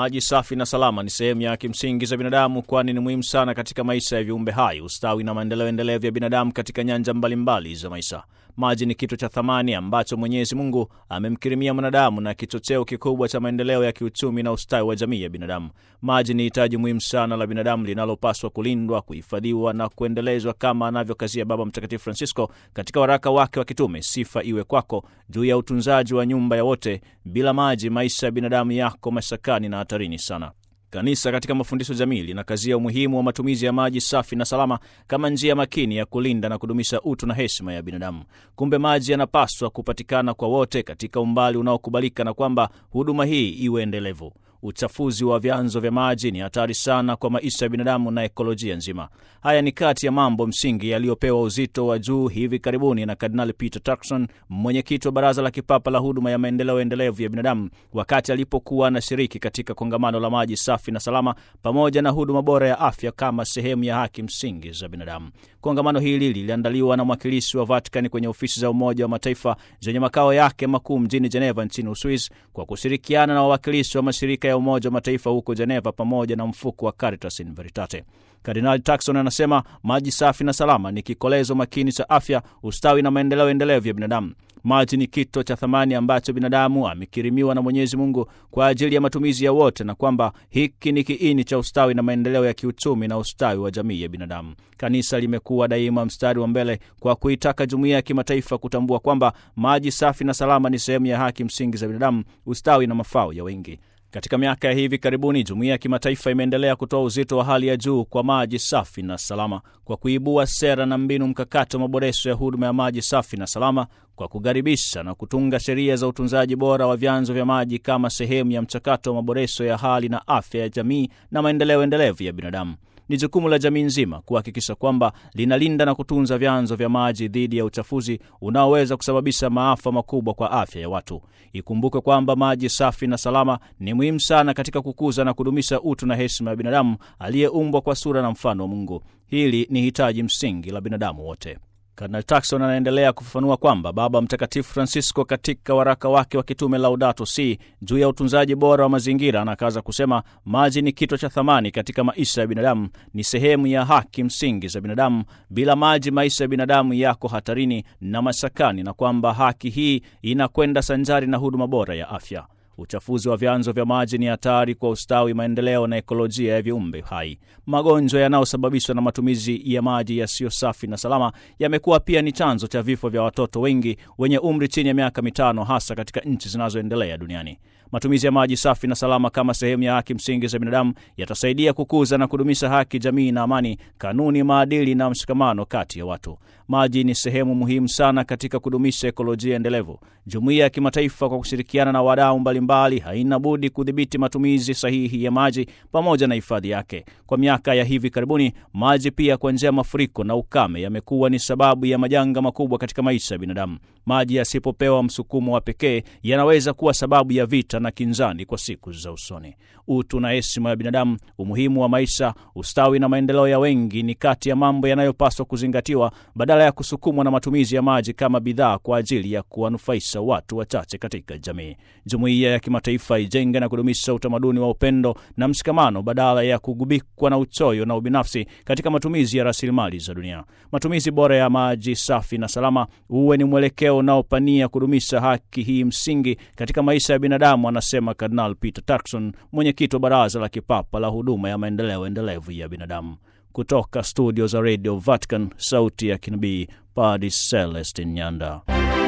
Maji safi na salama ni sehemu ya kimsingi za binadamu, kwani ni muhimu sana katika maisha ya viumbe hai, ustawi na maendeleo endelevu ya binadamu katika nyanja mbalimbali mbali za maisha. Maji ni kitu cha thamani ambacho Mwenyezi Mungu amemkirimia mwanadamu na kichocheo kikubwa cha maendeleo ya kiuchumi na ustawi wa jamii ya binadamu. Maji ni hitaji muhimu sana la binadamu linalopaswa kulindwa, kuhifadhiwa na kuendelezwa, kama anavyokazia Baba Mtakatifu Francisco katika waraka wake wa kitume Sifa Iwe Kwako, juu ya utunzaji wa nyumba ya wote. Bila maji, maisha ya binadamu yako mashakani na hatarini sana. Kanisa katika mafundisho jamii linakazia umuhimu wa matumizi ya maji safi na salama kama njia makini ya kulinda na kudumisha utu na heshima ya binadamu. Kumbe maji yanapaswa kupatikana kwa wote katika umbali unaokubalika na kwamba huduma hii iwe endelevu. Uchafuzi wa vyanzo vya maji ni hatari sana kwa maisha ya binadamu na ekolojia nzima. Haya ni kati ya mambo msingi yaliyopewa uzito wa juu hivi karibuni na Kardinali Peter Turkson, mwenyekiti wa Baraza la Kipapa la Huduma ya Maendeleo Endelevu ya Binadamu, wakati alipokuwa anashiriki katika kongamano la maji safi na salama pamoja na huduma bora ya afya kama sehemu ya haki msingi za binadamu. Kongamano hili liliandaliwa na mwakilishi wa Vatikani kwenye ofisi za Umoja wa Mataifa zenye makao yake makuu mjini Geneva nchini Uswiz kwa kushirikiana na wawakilishi wa mashirika ya Umoja wa Mataifa huko Geneva pamoja na mfuko wa Caritas in Veritate. Kardinali Turkson anasema maji safi na salama ni kikolezo makini cha afya, ustawi na maendeleo endelevu ya binadamu. Maji ni kito cha thamani ambacho binadamu amekirimiwa na Mwenyezi Mungu kwa ajili ya matumizi ya wote, na kwamba hiki ni kiini cha ustawi na maendeleo ya kiuchumi na ustawi wa jamii ya binadamu. Kanisa limekuwa daima mstari wa mbele kwa kuitaka jumuiya ya kimataifa kutambua kwamba maji safi na salama ni sehemu ya haki msingi za binadamu, ustawi na mafao ya wengi. Katika miaka ya hivi karibuni jumuiya ya kimataifa imeendelea kutoa uzito wa hali ya juu kwa maji safi na salama kwa kuibua sera na mbinu mkakati wa maboresho ya huduma ya maji safi na salama kwa kukaribisha na kutunga sheria za utunzaji bora wa vyanzo vya maji kama sehemu ya mchakato wa maboresho ya hali na afya ya jamii na maendeleo endelevu ya binadamu. Ni jukumu la jamii nzima kuhakikisha kwamba linalinda na kutunza vyanzo vya maji dhidi ya uchafuzi unaoweza kusababisha maafa makubwa kwa afya ya watu. Ikumbukwe kwamba maji safi na salama ni muhimu sana katika kukuza na kudumisha utu na heshima ya binadamu aliyeumbwa kwa sura na mfano wa Mungu. Hili ni hitaji msingi la binadamu wote. Kardinal Turkson anaendelea kufafanua kwamba Baba Mtakatifu Francisco katika waraka wake wa kitume Laudato Si juu ya utunzaji bora wa mazingira anakaza kusema maji ni kito cha thamani katika maisha ya binadamu, ni sehemu ya haki msingi za binadamu. Bila maji, maisha ya binadamu yako hatarini na mashakani, na kwamba haki hii inakwenda sanjari na huduma bora ya afya. Uchafuzi wa vyanzo vya maji ni hatari kwa ustawi, maendeleo na ekolojia ya viumbe hai. Magonjwa yanayosababishwa na matumizi ya maji yasiyo safi na salama yamekuwa pia ni chanzo cha vifo vya watoto wengi wenye umri chini ya miaka mitano, hasa katika nchi zinazoendelea duniani. Matumizi ya maji safi na salama kama sehemu ya haki msingi za binadamu yatasaidia kukuza na kudumisha haki, jamii na amani, kanuni, maadili na mshikamano kati ya watu. Maji ni sehemu muhimu sana katika kudumisha ekolojia endelevu. Jumuiya ya kimataifa kwa kushirikiana na wadau mbalimbali haina budi kudhibiti matumizi sahihi ya maji pamoja na hifadhi yake. Kwa miaka ya hivi karibuni, maji pia kwa njia ya mafuriko na ukame yamekuwa ni sababu ya majanga makubwa katika maisha ya binadamu. Maji yasipopewa msukumo wa pekee yanaweza kuwa sababu ya vita na kinzani kwa siku za usoni. Utu na heshima ya binadamu, umuhimu wa maisha, ustawi na maendeleo ya wengi ni kati ya mambo yanayopaswa kuzingatiwa badala ya kusukumwa na matumizi ya maji kama bidhaa kwa ajili ya kuwanufaisha watu wachache katika jamii. Jumuiya ya kimataifa ijenge na kudumisha utamaduni wa upendo na mshikamano badala ya kugubikwa na uchoyo na ubinafsi katika matumizi ya rasilimali za dunia. Matumizi bora ya maji safi na salama uwe ni mwelekeo unaopania kudumisha haki hii msingi katika maisha ya binadamu, anasema Kardinal Peter Turkson, mwenyekiti wa Baraza la Kipapa la Huduma ya Maendeleo Endelevu ya Binadamu. Kutoka studio za Radio Vatican, sauti ya kinabii, Padre Celestin Nyanda.